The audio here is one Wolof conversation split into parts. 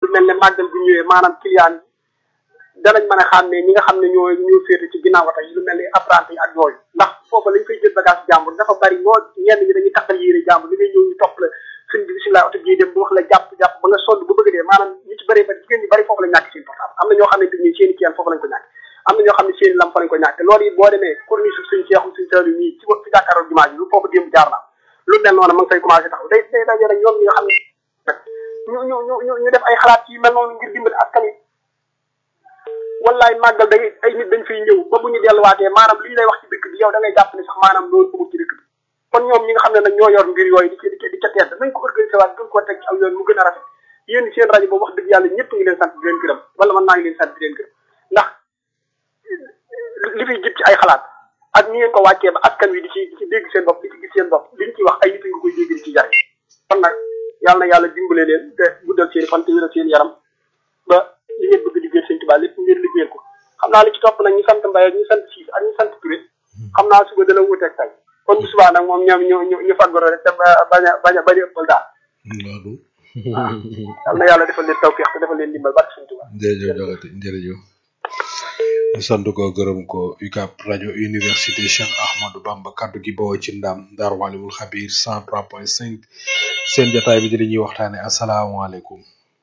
mel ne màggal bu ñëwee maanaam client yi danañ mën a xàmmee ñi nga xam ne ñoo ñoo féete ci ginnaaw oto yi lu mel ni apprenti yi ak yooyu ndax foofu lañ koy jël bagage jàmbur dafa bari lool ñenn ñi dañuy takkal yére jàmbur li ngay ñëw ñu topp la sëñ bi bisimilah oto bii dem bu wax la jàpp jàpp ba nga sodd bu bëgg dee maanaam ñu ci bëree bari jigéen ñi bari foofu la ñàkk seen portable am na ñoo xam ne ni seen i kiyaan foofu lañ ko ñàkk am na ñoo xam ne seen i lam fa lañ ko ñàkk loolu it boo demee corniche suuf suñ seexum suñ seelu nii ci ci jàkkaaroo jumaa ji lu foofu démb jaar na lu mel noonu ma ngi fay commencé taxaw day day daje rek ñoom ñi nga xam ne ñu ñu ñu ñu def ay xalaat yu mel noonu ngir dimbali askan wi wallaay màggal day ay nit dañ fiy ñëw ba bu ñu delluwaatee maanaam li ñu lay wax ci dëkk bi yow da ngay jàpp ne sax maanaam loolu amul ci dëkk bi kon ñoom ñi nga xam ne nag ñoo yor mbir yooyu di ci di ci di ca tedd nañ ko organisé waat gën koo teg ci aw yoon mu gën a rafet yéen seen rajo boobu wax dëgg yàlla ñëpp ngi leen sant di leen gërëm wala man maa ngi leen sant di leen gërëm ndax li fiy jib ci ay xalaat ak ni ngeen ko wàccee ba askan wi di ci di ci dégg seen bopp di ci gis seen bopp liñ ci wax ay nit nga koy dégg di ci jariñ kon nag yàlla na yàlla dimbale leen te guddal seen fan te wéral seen yaram ba li ngeen bëgg liggéey seen tubaab lépp ngeen liggéeyal ko xam naa li ci topp nag ñu sant Mbaye ak ñu sant Siis ak ñu sant Touré xam naa suba dana wuuteeg tey kon bu subaa nag moom ñoom ñu ñu ñu faggoro rek te bañ a bañ a bañ a ëppal daal loolu yal na yàlla defal leen tawfeex te defal leen dimbal barke seen tubaab jërëjëf jogati jërëjëf ñu sant ko gërëm ko UCAB rajo université Cheikh Ahmadou Bamba kaddu gi bawoo ci ndam Daaru Walimul Xabiir 103.5 seen jotaay bi di li ñuy waxtaane asalaamaaleykum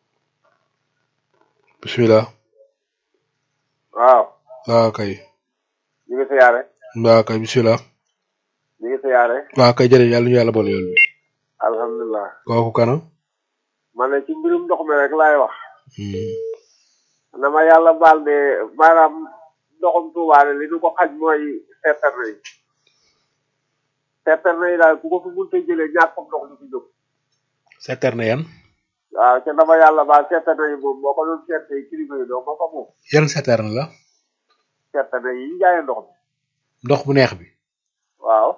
bismillah waaw waaw kay ñu ngi siyaare waaw kay bismillah ñu ngi siyaare waaw kay jërëjëf yàlla ñu yàlla boole yoon bi alhamdulilah kooku kana man ne ci mbirum ndox mi rek laay wax na ma yàlla baal de maanaam ndoxum tuubaale li nu ko xaj mooy seeterne yi seeterne yi daal ku ko fi mënta jëlee ñàkk comme ndox du fi jóg seeterne yan waaw te dama yàlla baal seeterne yi moom boo ko doon seet yi kilifa yi doo ma ko moom yan seeterne la seeterne yi ñu jaayee ndox mi ndox bu neex bi waaw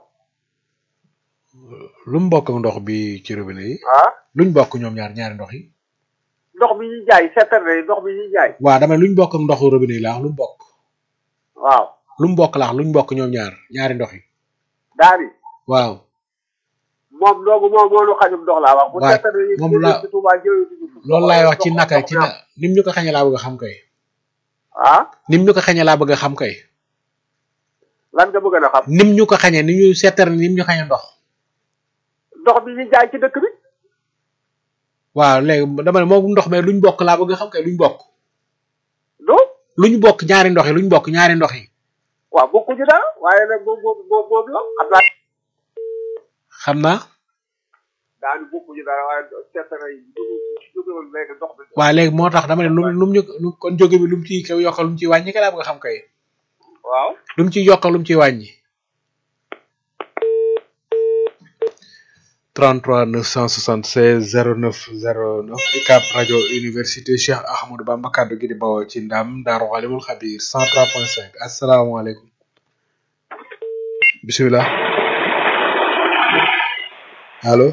lu mu bokk ak ndox bi ci robinet yi ah luñ bokk ñoom ñaar ñaari ndox yi ndox bi ñuy jaay seeterne yi ndox bi ñuy jaay waaw dama ne luñ bokk ak ndoxu robinet yi laa wax lu mu bokk waaw lu mu bokk laa wax luñ bokk ñoom ñaar ñaari ndox yi daal di waaw moom doogu moom moo nu xajum ndox laa wax bu waaye seeterne yi moom la- ci Tuubaa jëlee ci suuf loolu laay wax ci ndox- naka ndox ci mi na am. nim ñu ko xañe laa bëgg a xam kay ah nim ñu ko xañe laa bëgg a xam kay lan nga bëgg na xam nim ñu ko xañe ni ñu seeterne nim ñu xañe ndox ndox bi ñuy jaay ci dëkk bi waaw léegi dama ne moom ndox mais luñ bokk laa bëgg a xam kay luñ bokk do luñ bokk ñaari ndox yi luñ bokk ñaari ndox yi waaw bokkuñu dara waaye nag boobu boobu boobu boobu la xam naa xam naa daanu bokkuñu dara waaye seetare yi jóge woon léegi ndox bi waaw léegi moo tax dama ne lu lu mu ñu lu kon jóge bi lu mu ciy kaw yokkal lu mu ciy wàññi ka laa bëgg a xam kay waaw lu mu ciy yokkal lu mu ciy wàññi 33 976 09 09 UCAB rajo université Cheikh Ahmadou Bamba kaddu gi di bawoo ci ndam Daaru Xalimul Xabiir 103.5 asalaamaaleykum bisimilah allo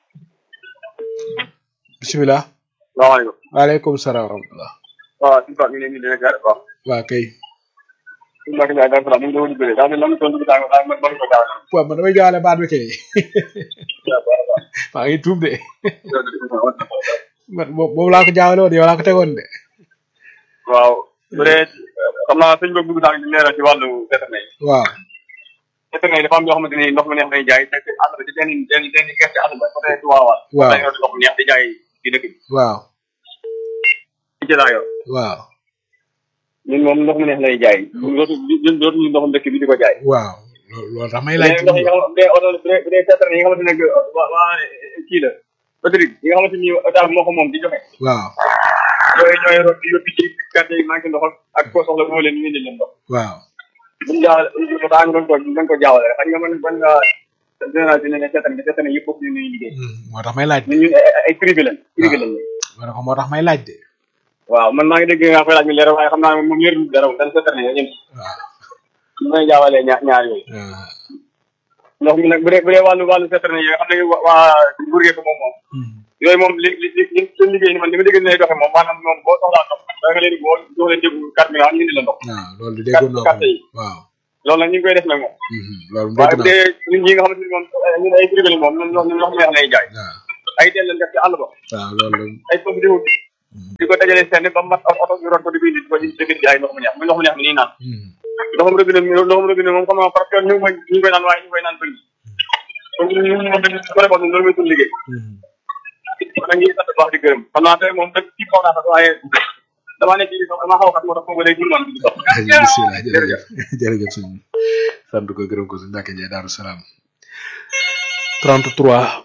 bisimilah salaamaaleykum waaleykum salaam wa rahmatulah waaw suñu Pape ñu ngi leen di leen gërëm waaw waa kay suñu Mbacke Ndiaye daal salaam mu ngi doon bëre daa mel ni tontu bi daal daal man man ko jaaw waaw man damay jaawale baat bi kay maa ngi tuub de man boobu boobu laa ko jaawale woon yow laa ko tegoon de waaw bu dee xam naa sëñ boobu dugg sànq di leeral ci wàllu seetane yi waaw seetane yi dafa am yoo xamante ni ndox mu neex lay jaay te te àll ba ci seen seen seen gerte àll ba côté Tuwaawal Waaw. dañoo ndox mu neex di jaay ci dëkk bi waaw ci jëlaa yor waaw ñun moom ndox mu neex lay jaay ñun dootu ñun dootuñu ndoxum dëkk bi di ko jaay waaw loolu loolu tax may laaj mais ndox yi nga xam bu dee oto bu dee bu dee seetane yi nga xamante ne waa waa kii la autorité yi nga xamante ni état moo ko moom di joxe waaw yooyu ñooy root di yóbbu ci gerte yi manqué ndox ak ko soxla moo leen ñu indi leen ndox waaw buñu jaawale daa nga doon ko dañ ko jaawale xam nga man man nga général bi ne ne seetane bi seetane yëpp bokk ñu ñuy liggéey Hmm, moo tax may laaj de ñun ñun ay ay privé lañ privé lañ ma ne ko moo tax may laaj de waaw man maa ngi dégg nga koy laaj mi leer waaye xam naa ne moom leerul dara moom dañ seetane yo ñëm waaw ñu may jaawalee ñaar ñaar yooyu waaw ndox mi nag bu dee bu dee wàllu wàllu seetane yi xam ne waa waa burgee ko moom moom Hmm, yooyu moom li li li seen liggéey ni man li ma dégg ne lay doxe moom maanaam moom boo soxlaa ndox da nga leen di boo jox leen jëgu carburant ñu indi la ndox waaw loolu de déggoon naa ko carte yi. waaw loolu nag ñu ngi koy def nag moom Hmm, loolu waaye dégg bu naa dee ñun ñi nga xamante ni moom ñun ay privé lañ moom ñun ndox ñun ndox mu neex lay jaay waaw ay teen lañ def ci àll ba waaw loolu ay pompe di wut di ko dajale seen ba mat oto ñu ron ko di bind di ko di bind jaay ndox mu neex muy ndox mu neex mi nii naan ndoxam robinet mi ndoxam robinet moom xam nga parce que ñu ngi koy ñu ngi koy naan waaye ñu ngi koy naan bëri donc ñu moom dañu ko defoon loolu mooy suñu liggéey kon nag ñu ngi sant baax di gërëm xam naa tey moom dëgg ci kaw naa sax waaye damaa nekk ci sax damaa xaw a xat moo tax foofu day gul man di dox bisimilah jërëjëf jërëjëf suñ sant ko gërëm ko suñ Mbacke Ndiaye Daaru Salaam 33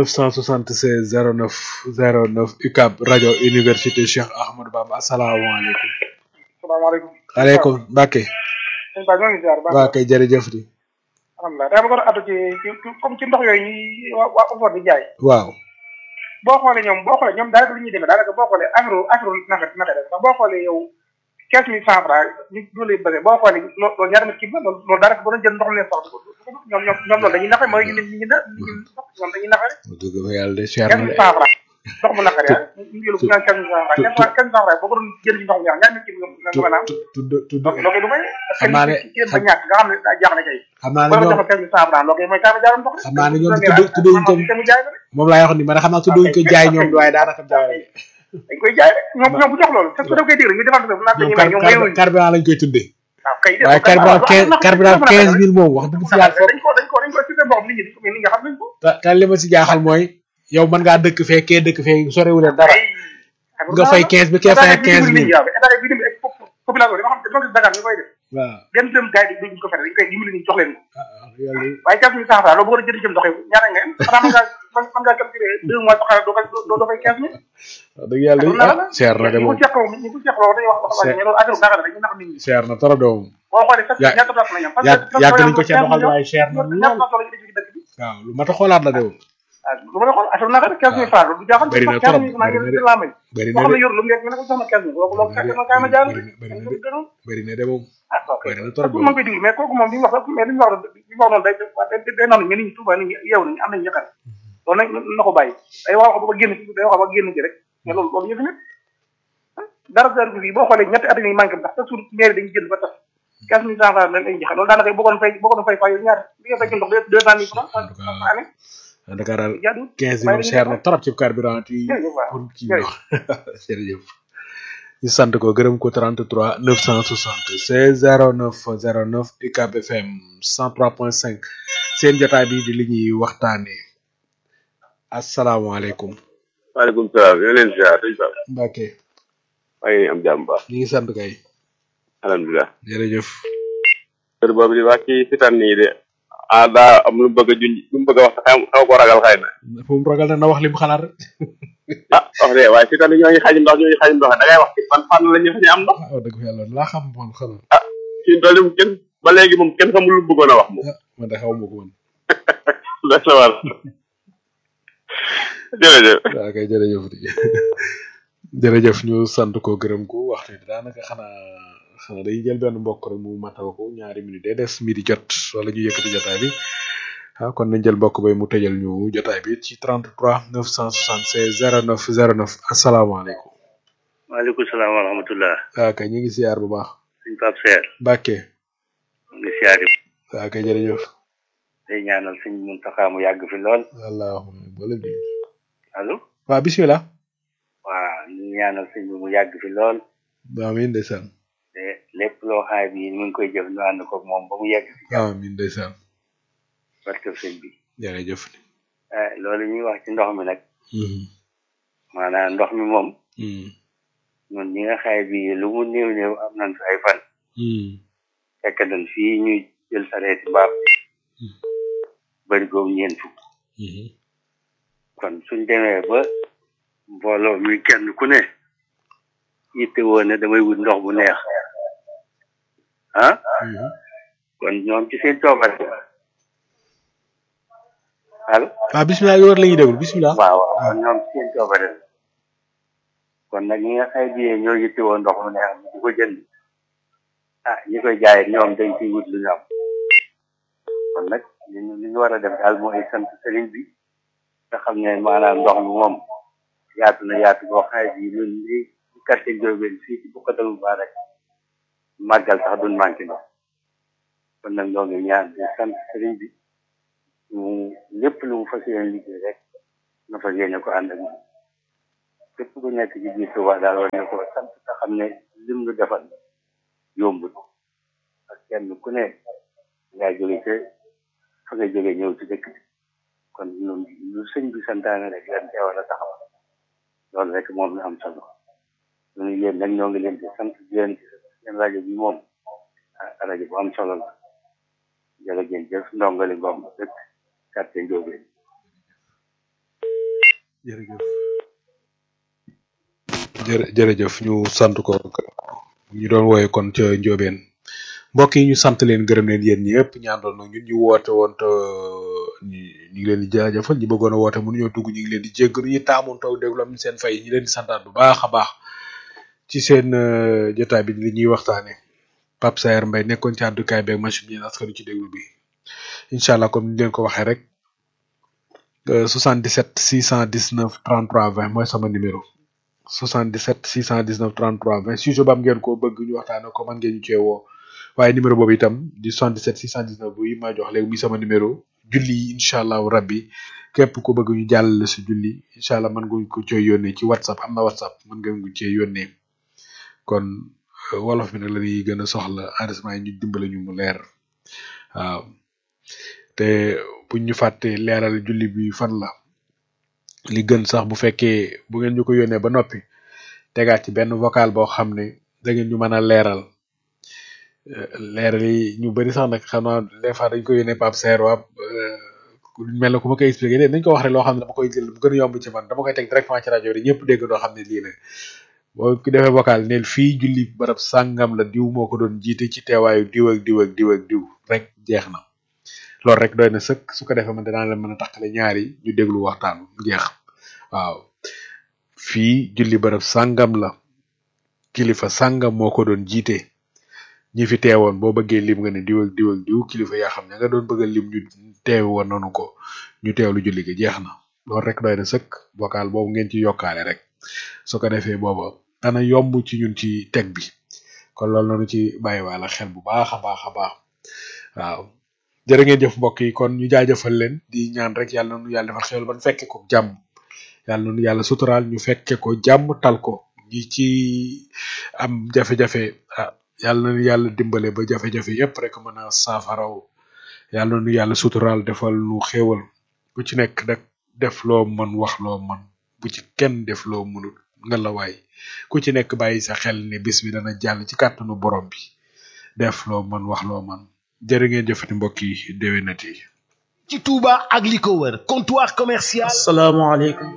976 09 09 UCAB rajo université Cheikh Ahmadou Bamba asalaamaaleykum. salaamaaleykum. aleykum Mbacke. sëñ Ba ñoo ngi ziar baax waa kay jërëjëf di. alhamdulilah dama bëggoon a addu ci ci comme ci ndox yooyu ñuy waa waa Ofor di jaay. waaw. boo xoolee ñoom boo xoolee ñoom daanaka lu ñuy demee daanaka boo xoolee affaire affaire naka naka def ndax boo xoolee yow quinze mille cent franc ñu loolu lay bëgg boo xoolee loo loolu ñaata kii la loolu loolu daanaka boo doon jël ndox leen soxla ñoom ñoom ñoom loolu dañuy nafe mooy ñu ñu na ñoom dañuy nafe rek dëgg fa yàlla de cher quinze na mille de cent franc ndox mu naqari ah ñu jël bu ñaan quinze mille cent franc quinze quinze cent franc boo ko doon jël ci ndox mu ñaax ñaata kii nga nga mën a am tudd tudd donc loolu du may Xam naa ne kii ba ñàkk nga xam ne daa jaax ne kay xam naa ne boo doon ñoom joxe quinze mille cent franc loolu mooy kaama jaaram ndox xam naa ne ñoom tudd tudd wuñ ko te mu jaay la rek moom laa wax ni ma ne xam naa tudd wuñ ko jaay ñoom waaye daanaka jaay la de. dañ koy jaay rek ñoom ñoom bu jox loolu te su def koy dégg ñu defal ko naan ñoom dañuy may ñoom car- mayuñ carburant lañ koy tuddee. waaw kay waaye carburant quinze carburant quinze mille moom wax dëgg fi yàlla foofu. dañ ko dañ ko dañ ko système boo xam nit ñi dañ ko mais nit nga xam nañ ko te te li ma si jaaxal mooy yow mën ngaa dëkk fee kee dëkk fee sorewul leen dara nga fay quinze bi kee fay quinze mille état bi dimbali ak population bi dama xam dama gis Dakar ñu koy def waaw benn dërëm gars yi duñ ko fere dañ koy dimbali ni jox leen ko ah yàlla waaye quinze mille cent francs loolu boo ko jënd jëm doxee ñaata nga am xanaa mën ngaa mën ngaa calculer deux mois sax doo doo doo fay quinze mille wax dëgg yàlla ah cher na de ñu ko moom seq moom ñu ko seq loolu dañuy wax wax mais loolu affaire Dakar la dañuy nax nit ñi cher na trop de moom boo xoolee sax Ya- ñaata dot la ñam yàgg yàgg nañ ko cee doxal waaye cher na ñaata lool dot la ñu def ci dëkk bi waaw lu mat a xoolaat la de moom ah lu ma la xool affaire naka quinze mille francs loolu du jaaxal Bëri na quinze trop, mille francs bëri na ngeen de. laa may bëri boo na xam ne de yor lu mu nekk nga ne ko jox ma quinze mille kooku loolu kay ma kaay ma jaar bëri na bëri na de gënoon bëri na de moom ah ok bëri na trop de kooku ma ngi koy déglu mais kooku moom li mu wax mais li mu wax li mu wax noonu day day day noonu mais nit ñi Touba nit ñi yeewu nañu am nañu yaqar loolu nag na ko bàyyi day wax ba génn ci day wax ba génn ci rek mais loolu loolu yëfi nit dara dara bi boo xoolee ñetti at yi manqué ndax chaque jour mairie dañuy jënd ba tas quinze mille cent francs lañ lay joxe loolu daanaka boo ko doon fay boo ko doon fay fay yow ñaata li nga fay ci ndox deux cent mille francs En tout cas, par année Dakar daal jaadu quinze mille cher na trop ci carburant yi jërëjëf waaw pour kii ndox jërëjëf ñu sant ko gërëm ko 33 976 09 09 UCAB FM 103.5 seen jotaay bi di li ñuy waxtaanee asalaamaaleykum waaleykum salaam yéen leen ziar sëñ Ba Mbacke maa ngi am jàmm baax ñu ngi sant kay alhamdulilah jërëjëf kër boobu di wax ci fitan nii de ah daa am lu mu bëgg a junj lu mu bëgg a wax xaw xaw ko ragal xëy na fu mu ragal na na wax li mu xalaat rek ah wax de waaye fitan yi ñoo ngi xajum ndox ñoo ngi xajum ndox da ngay wax ci ban fànn la ñu fa ñu am ndox ah wax dëgg fa yàlla laa xam man xanaa ci tool yi kenn ba léegi moom kenn xamul lu mu bëggoon a wax moom ah man de xaw ma ko man loolu la war jërëjëf waaw kay jërëjëf di jërëjëf ñu sant ko gërëm ko waxtu bi daanaka xanaa xanaa dañuy jël benn mbokk rek mu matal ko ñaari minute day des midi jot wala ñu yëkkati jotaay bi ah kon nañ jël mbokk bay mu tëjal ñu jotaay bi ci 33 976 09 09 asalaamaaleykum. maaleykum salaam wa rahmatullah waaw kay ñu ngi siyaar bu baax. suñ Pape Seer Mbacke mu ngi siyaari waaw kay jërëjëf. day ñaanal suñ Muntaxa mu yàgg fi lool allahumma boole bi. allo waaw bisimilah. waaw ñu ngi ñaanal suñ bi mu yàgg fi lool amiin ndeysaan. te lépp loo xam bi mu ngi koy jëf ñu ànd ko moom ba mu yegg si amiin ndeysaan. barke sëñ bi jërëjëf. ah loolu ñuy wax ci ndox mi nag Mhm. maanaam ndox mi moom Mhm. ñun ñi nga xaay bi lu mu néew néew am nañ fi ay fan Mhm. fekk nañ fii ñuy jël sareeti mbaam bari googu ñeent fukk Mhm. kon suñ demee ba mbooloo mi kenn ku ne yitte woon ne damay wut ndox bu neex ah Mhm. kon ñoom ci seen coobare allo ah bisimilah yow la ñuy déglu bisimilah. waaw waaw kon ñoom ci seen coobare la kon nag ñi nga xay biyee ñoo yitte woon ndox mu neex di ko jënd ah ñi koy jaay ñoom dañ ciy wut lu ñu am kon nag li ñu li ñu war a def daal mooy sant sëriñ bi nga xam ne maanaam ndox mi moom yaatu na yaatu boo xay bi ñun li quartier Ndiobène fii ci Boukhatoul Moubarak màggal sax duñ manqué ndox kon nag ñoo ngi ñaan di sant sëriñ bi mu lépp lu mu fas yéene liggéey rek na fas yéene ko ànd ak moom képp ku nekk ci biir Tuuba daal war na ko sant te xam ne lim lu defal yombul ak kenn ku ne ngaa jóge ca fa nga jóge ñëw ci dëkk bi kon lu lu sëñ bi santaane rek lan teewal a taxaw loolu rek moom la am solo ñun yéen nag ñoo ngi leen di sant di leen ci seen rajo bi moom ah rajo bu am solo la jërë ngeen jëf ndongali ngom dëkk quartier Ndiobène jërëjëf jërë jërëjëf ñu sant ko ñu doon wooye kon ca Ndiobène mbokk yi ñu sant leen gërëm leen yéen ñëpp ñu àndoon nag ñun ñu woote woon te ñu ñu ngi leen di jaajëfal ñi bëggoon a woote mënuñoo dugg ñu ngi leen di jéggalu ñi taamoon taw déglu am seen fay ñu leen di santaat bu baax a baax ci seen euh, jotaay bi li ñuy waxtaane Pape Saer Mbaye nekkoon ci àddukaay beeg machine bi askanu ci déglu bi incha allah comme ni leen ko waxee rek euh, 77 619 33 20 mooy sama numéro 77 619 33 20 sujet ba am ngeen ko bëgg ñu waxtaane ko man ngeen ñu cee woo waaye numéro boobu itam di 77 619 bu yi ma jox léegi muy sama numéro julli yi incha allahu rabbi képp ku bëgg ñu jàllale si julli incha allah mën nga ko cee yónnee ci whatsapp am na whatsapp mën nga ko cee yónnee kon euh, wolof bi nag la ñuy gën a soxla enregistrement yi ñu dimbale ñu mu leer waaw te buñ ñu fàtte leeral julli bi fan la li gën sax bu fekkee bu ngeen ñu ko yónnee ba noppi tegaat ci benn vocal boo xam ne da ngeen ñu mën a leeral Euh, leeral yi ñu bëri sax nag xam naa des fois dañ ko yónnee Pape Serre waa mel na ku ma koy expliqué de nañ ko wax rek loo xam ne dama koy jël bu gën a yomb ci man dama koy teg directement ci rajo bi ñëpp dégg doo xam ne lii la boo ko defee vocal neel fii julli barab sàngam la diw moo ko doon jiite ci teewaayu diw ak diw ak diw ak diw rek jeex na loolu rek doy na sëkk su ko defee man danaa leen mën a takkale ñaari ñu déglu waxtaan mu jeex waaw fii julli barab sàngam la kilifa sàngam moo ko doon jiite ñi fi teewoon boo bëggee lim nga ne diw ak diw ak diw kilifa yaa xam ne nga doon bëgg a lim ñu teew woon nanu ko ñu teewlu julli gi jeex na loolu rek doy na sëkk vocal boobu ngeen ci yokkaale rek su ko defee booba dana yomb ci ñun ci teg bi kon loolu nanu ci bàyyi waala xel bu baax a baax a baax waaw jërë ngeen jëf mbokk yi kon ñu jaajëfal leen di ñaan rek yàlla nanu yàlla defal xel ban fekke ko jàmm yàlla nanu yàlla suturaal ñu fekke ko jàmm tal ko ñi ci am jafe-jafe ah yàlla na yàlla dimbale ba jafe-jafe yépp rek mën a saafaraw yàlla na nu yàlla suturaal defal nu xéewal ku ci nekk rek def loo mën wax loo mën bu ci kenn def loo mënul nga la waay ku ci nekk bàyyi sa xel ne bis bi dana jàll ci kàttanu borom bi def loo mën wax loo mën jërë ngeen jëfati mbokk yi déwénati ci Touba ak li ko wër comptoir commercial asalaamaaleykum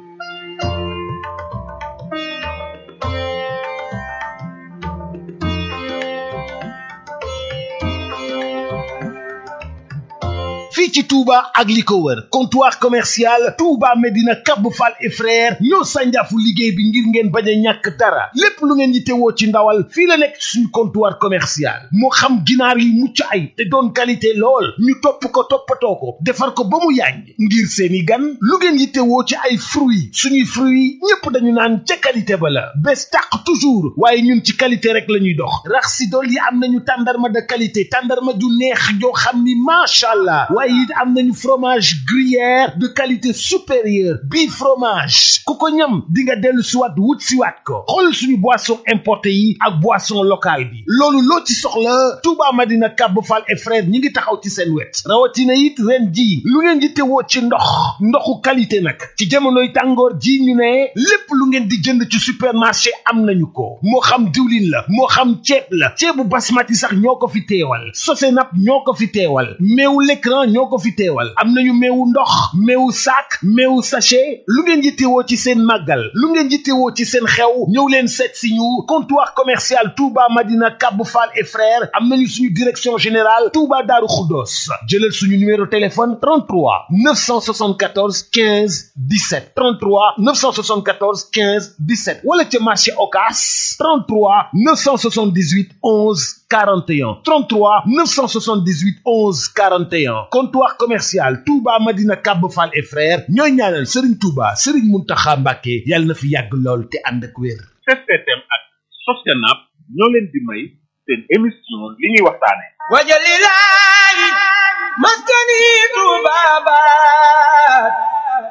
fii ci Touba ak li ko wër comptoir commercial Touba Medina Cap Fall et frère ñoo sànjaafu liggéey bi ngir ngeen bañ a ñàkk dara lépp lu ngeen yittewoo ci ndawal fii la nekk suñu comptoir commercial moo xam ginaar yi mucc ay te doon qualité lool ñu topp ko toppatoo ko defar ko ba mu yàññ ngir seeni gan lu ngeen yittewoo ci ay fruits suñuy fruits ñépp dañu naan ca qualité ba la bés tàq toujours waaye ñun ci qualité rek la ñuy dox rax si dool yi am nañu tàndarma de qualité tàndarma ju neex joo xam ni macha allah waaye it am nañu fromage gruyère de qualité supérieure bii fromage ku ko ñam di nga dellu siwaat wut siwaat ko xool suñu boisson importé yi ak boisson locale bi loolu loo ci soxla Touba Madina Kab Fall et frère ñi ngi taxaw ci seen wet rawatina it ren ji lu ngeen di tewoo ci ndox ndoxu qualité nag ci jamonoy tàngoor ji ñu ne lépp lu ngeen di jënd ci supermarché am nañu ko moo xam diwlin la moo xam ceeb la ceebu basmati sax ñoo ko fi teewal sosenap ñoo ko fi teewal meewu l'écran ñoo ko fi teewal am nañu meewu ndox meewu sac meewu sachet lu ngeen yittewoo ci seen màggal lu ngeen yittewoo ci seen xew ñëw leen seet si ñu comptoir commercial Touba Madina Kab Fall et frères am nañu suñu direction générale Touba Daaru Xuddoos jëlal suñu numéro téléphone 33 974 15 17 33 974 15 17 wala ca marché Ocass 33 978 11 41 33 978 11 41 comptoir commercial Touba Madina Kab Fall et frères ñooy ñaanal Serigne Touba Serigne Mountakha Mbacké yàlla na fi yàgg lool te ànd ak wér. STM ak Sostenab ñoo leen di may seen émission li ñuy waxtaane wajalilahi maskani tubabat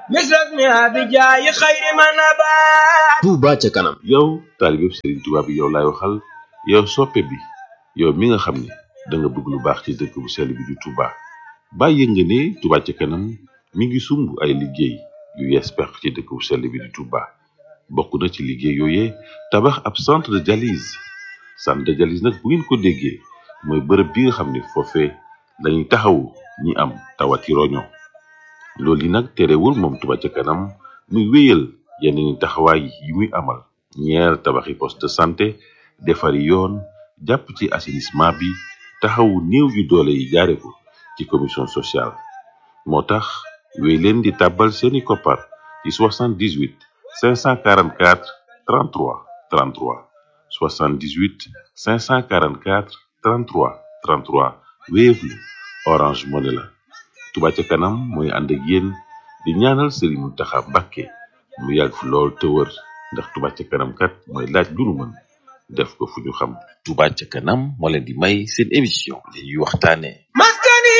مثل اسمها بجاي خير ما نبات Touba ca kanam yow taalibeb Serigne Touba bi yow laay waxal yow soppe bi yow mi nga xam ne da nga bëgg lu baax ci dëkk bu sell bi di Touba bàyyi nga ne Touba ca kanam mi ngi sumb ay liggéey yu yees pex ci dëkk bu sell bi di Touba bokk na ci liggéey yooyee tabax ab centre de dialyse centre de dialyse nag bu ngeen ko déggee mooy bërëb bi nga xam ne foofee lañuy taxawu ñi am tawati roño loolu yi nag terewul moom Touba ca kanam muy wéyal yeneen taxawaay yi muy amal ñeer tabaxi poste de santé defari yoon jàpp ci assainissement bi taxawu néew yu doole yi jaare ko ci commission sociale moo tax wéy leen di tàbbal seeni koppar ci 78 544 33 33 78 544 33 33 Wave la Orange Money la Touba ca kanam mooy ànd ak yéen di ñaanal Serigne Mountakha Mbacké mu yàgg fi lool te wër ndax Touba ca kanam kat mooy laaj lu nu mën def ko fu ñu xam Touba ca kanam moo leen di may seen émission li ñuy waxtaane مسكني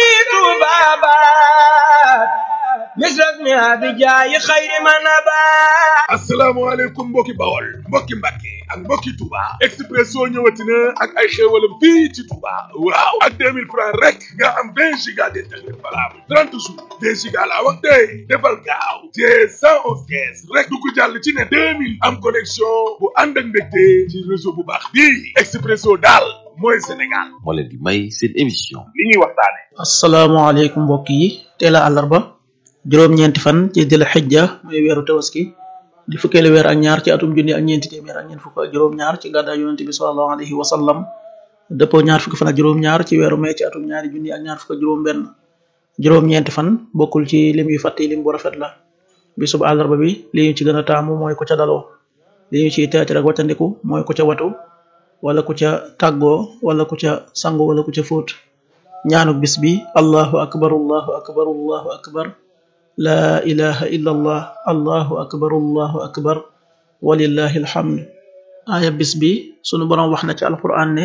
ذبابات مثل اسمها بجاي خير ما نبات asalaamaaleykum mbokki bawol mbokki mbàkke ak mbokki Touba Expresso ñëwati na ak ay xéewalam fii ci Touba waaw ak 2000 francs rek nga am 20 giga d'internet valable 30 jours 20 giga laa wax tey defal gaaw te 111 kees rek du ko jàll ci ne 2000 am connexion bu ànd ak mbégte ci réseau bu baax bii Expresso daal mooy Sénégal moo leen di may seen émission li ñuy waxtaane asalaamaaleykum mbokk yi teel a àllarba juróom-ñeenti fan ci dil xijja muy weeru tabaski di fukkeelu weer ak ñaar ci atum junni ak ñeenti téeméer ak ñeent fukk ak juróom-ñaar ci gàddaay yonent bi sallallahu alayhi wa sallam dëppoo ñaar fukki fan ak juróom-ñaar ci weeru mai ci atum ñaari junni ak ñaar fukk ak juróom-benn juróom-ñeenti fan bokkul ci lim yu fàtte lim bu rafet la bisub àllarba bi li ñu ci gën a taamu mooy ku ca daloo li ñu ciy teeti rek waccandiku mooy ku ca watu wala ku ca tàggoo wala ku ca sangu wala ku ca fóot ñaanuk bis bi allahu akbar allahu akbar allahu akbar laa ilaha illa allah allahu akbar allahu akbar walillahi alhamd aaya bis bi sunu boroom wax na ci alquran ne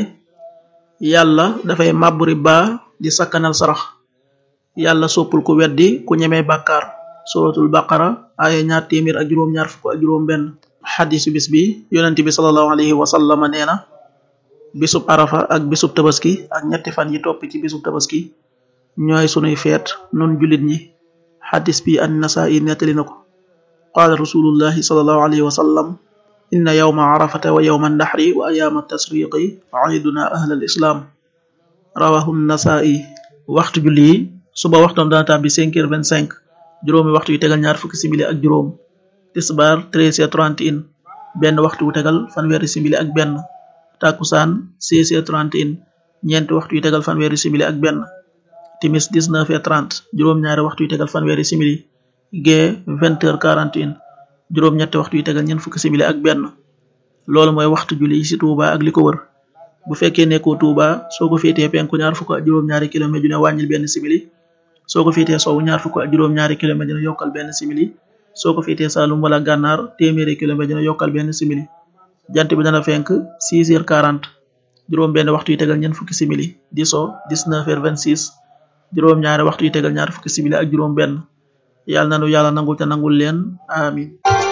yàlla dafay màbbu riba di sakkanal sarax yàlla soppul ku weddi ku ñemee bàkkaar suratul baqara aaya ñaar téeméer ak juróom-ñaar fukk ak juróom benn xadisu bis bi yonent bi salallahu alayhi wa sallama nee na bisub arafa ak bisub tabaski ak ñetti fan yi topp ci bisub tabaski ñooy sunuy feet nun jullit ñi xadis bi an nasaa'i nettali na ko qaala rasulullahi salallahu alayhi wa sallam inna yawma arafata wa yawma naxri wa ayaama tasriqi aiduna ahla al islam rawahu nasaa'i waxtu julli yi suba waxtoom dana tàbbi cinq heures vingt cinq juróomi waxtu yu tegal ñaar fukki simili ak juróom tisbaar treize heures trente et un benn waxtu wu tegal fanweeri simili ak benn takkusaan seize heures trente et un ñeenti waxtu yu tegal fanweeri simili ak benn timis dix-neuf heures trente juróom-ñaari waxtu yu tegal fanweeri simili gee vingt heures quarante et un juróom-ñetti waxtu yu tegal ñeent fukki simili ak benn loolu mooy waxtu julli ci Touba ak li ko wër bu fekkee nekkoo Touba soo ko féetee penku ñaar fukk ak juróom-ñaari kilomètre ju ne wàññil benn simili soo ko féetee sowwu ñaar fukk ak juróom-ñaari kilomètre dina yokkal benn simili soo ko féetee Saalum wala Gànnaar téeméeri kilomètre dina yokkal benn simili jant bi dana fenk six heures quarante juróom benn waxtu yu tegal ñeent fukki simili di so dix-neuf heures vingt-six juróom ñaari waxtu yu tegal ñaar fukki simili ak juróom benn yàlla nanu yàlla nangul te nangul leen amin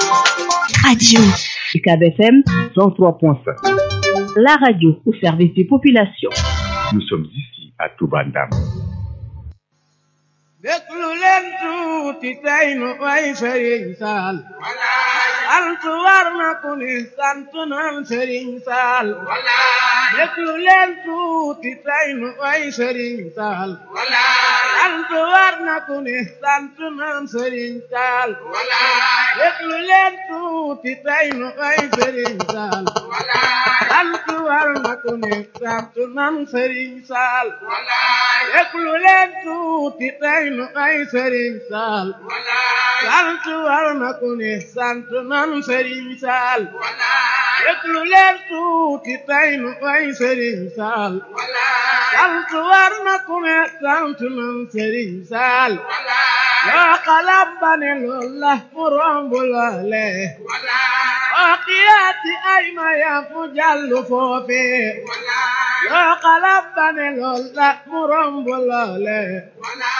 Radio UCAB FM 103.5. la radio au service des populations. Nous sommes ici à Toubandam. déglu leen tuuti tey nu way sëriñ saal altu war na ku ni sant nan sëriñ saal déglu leen tuuti tey nu way sëriñ saal altu war na ku ni sant nan sëriñ saal déglu leen tuuti tey nu way sëriñ saal altu war na ku ni sant nan sëriñ saal déglu leen tuuti tey nu ay sëriñ saal sant war na ku ne sant nan sëriñ saal déglu leen tuuti tey nu ay sëriñ saal sant war na ku ne sant nan sëriñ saal yoo xalam ba ne lool la mu romb loole oo xiyaati ay mayam mu jàllu foofe yoo xalam ba ne lool la mu romb loole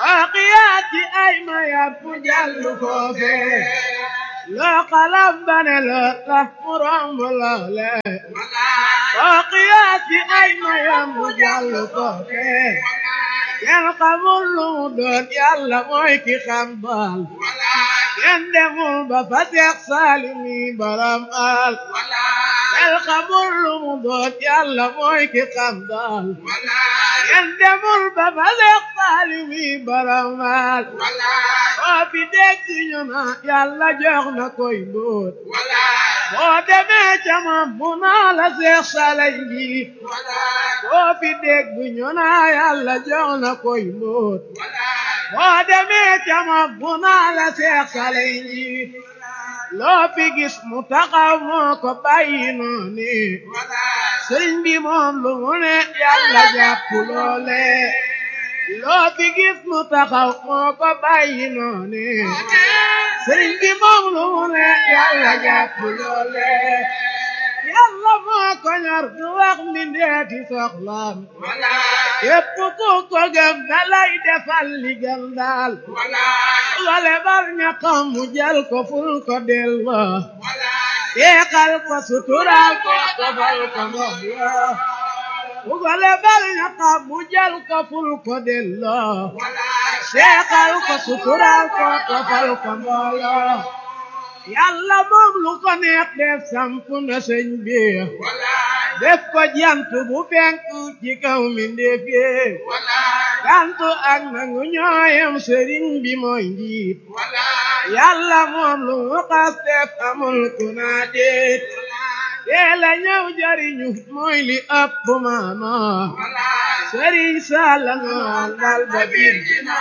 waaqiyaati ay mayat mu jàll foofe loo xalam bane la tax mu romb loole waaqiyaati ay mayat mu jàll foofe kenn xamul lu mu doon yàlla mooy ki xam baal kenn demul ba fa Seex Saalimi borom al kenn xamul lu mu doon yàlla mooy ki xam daal kenn demul ba fa Seex Saalimi borom al boo fi dégg ñu na yàlla jox na koy mbóot boo demee ca moom mu naa la Seex Saalimi boo fi dégg ñu na yàlla jox na koy mbóot boo demee ca moom mu naa la Seex Saalimi loo fi gis mu taxaw moo ko bàyyi noonu sëriñ bi moom lu mu ne yàlla jàpp loole loo fi gis mu taxaw moo ko bàyyi noonu sëriñ bi moom lu mu ne yàlla jàpp loole yàlla moo ko ñor du wax mbindeeti soxlaam képp ku ko gëm da lay defal li gën daal wale bar ñaqam mu jël ko ful ko delloo teexal ko sutural ko tofal ko mbooloo wale bar ñaqam mu jël ko ful ko delloo teexal ko sutural ko tofal ko mbooloo yàlla moom lu ko neex def samp na sëñ bi def ko jant bu fenk ci kaw mi ndéefee jantu ak nangu ñooyam sëriñ bi mooy njiit yàlla moom lu mu xas def amul ku naa déet teela ñëw jariñu mooy li ëpp maano sëriñ Salla noon dal ba biir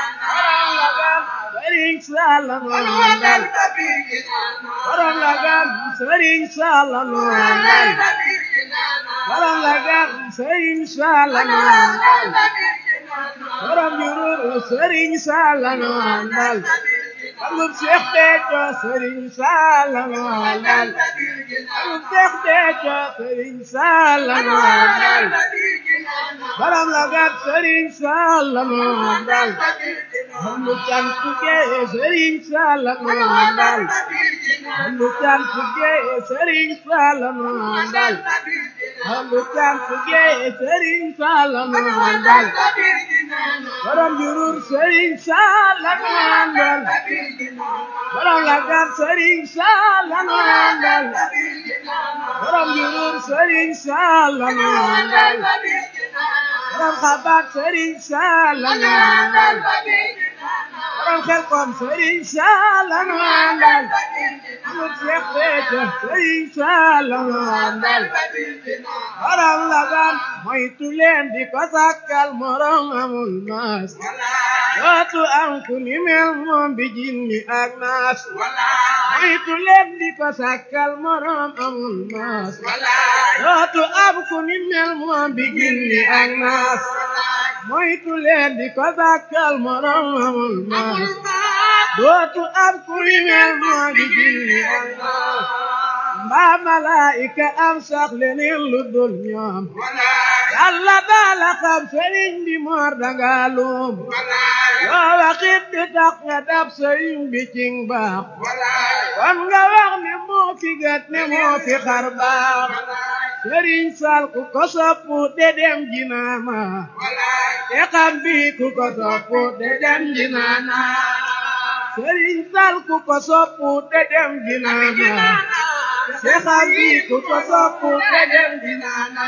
sëriñ Salla noon dal borom la gan sëriñ Salla noon dal borom la gan sëriñ Salla noon dal borom jururu sëriñ Salla noon dal amul Seex Béthio sëriñ Salla noon dal amul Seex Béthio sëriñ Salla noon dal borom la gan sëriñ Salla noon dal amul cantu gee sëriñ Salla noon dal amul cantu gee sëriñ Salla noon dal amul cantu gee sëriñ Salla noon dal borom jurur sëriñ Salla noon dal borom la gan sëriñ Salla noon dal borom jurur sëriñ Salla noon dal borom xabaat sëriñ Salla noon dal borom xel kom sëriñ Salla noon dal amul Seex Béthio sëriñ Salla noon dal borom la gan moytu leen di ko sàkkal morom amul maas dootu am ku ni mel moom bi jinni ak naas moytu leen di ko sàkkal morom amul maas dootu am ku ni mel moom bi jinni ak naas moytu leen di ko sàkkal morom amul maas dootu am ku ni mel moom bi jinni ak naas mbaa malaayika am sax leneen lu dul ñoom yàlla daala xam sëriñ bi moor danga luum loo waxit di tax nga dab sëriñ bi cing baax kon nga wax ne moo fi gat ne moo fi xar baax sëriñ sal ku ko soppu de dem jinaama te xam bi ku ko soppu de dem jinaana sëriñ sal ku ko soppu de dem jinaama te xam bi ku ko soppu de dem jinaana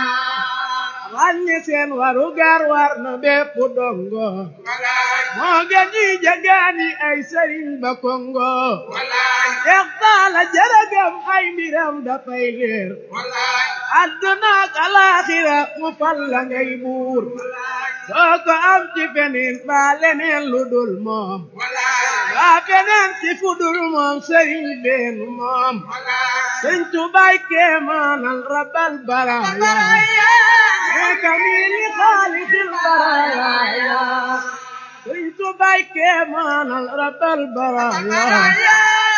ràññe seen waru gar war na bépp dongo moo gën ñi jagaani ay sëriñ ba kongo Seex Taala jërëgam ay mbiram dafay leer àdduna ak alaaxira mu fal la ngay buur soo ko am ci feneen ba leneen lu dul moom waa feneen ci fu dul moom sëriñ beenu moom sëñ Tubaay kéemaanal rabbal baraaya كميل خالق البرايا كنت بايك من رب البرايا